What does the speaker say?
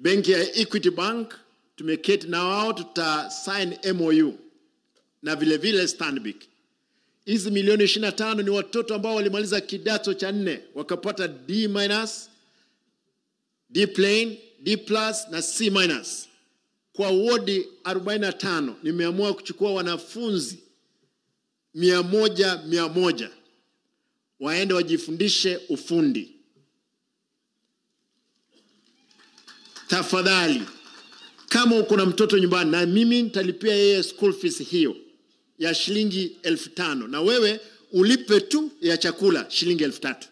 benki ya Equity Bank tumeketi na wao, tuta sign MOU na vile vile Stanbic. Hizi milioni 25 ni watoto ambao walimaliza kidato cha nne wakapata D minus, D plain, D plus na C minus. Kwa wodi 45 nimeamua kuchukua wanafunzi mia moja mia moja waende wajifundishe ufundi. Tafadhali, kama uko na mtoto nyumbani, na mimi nitalipia yeye school fees hiyo ya shilingi elfu tano na wewe ulipe tu ya chakula shilingi elfu tatu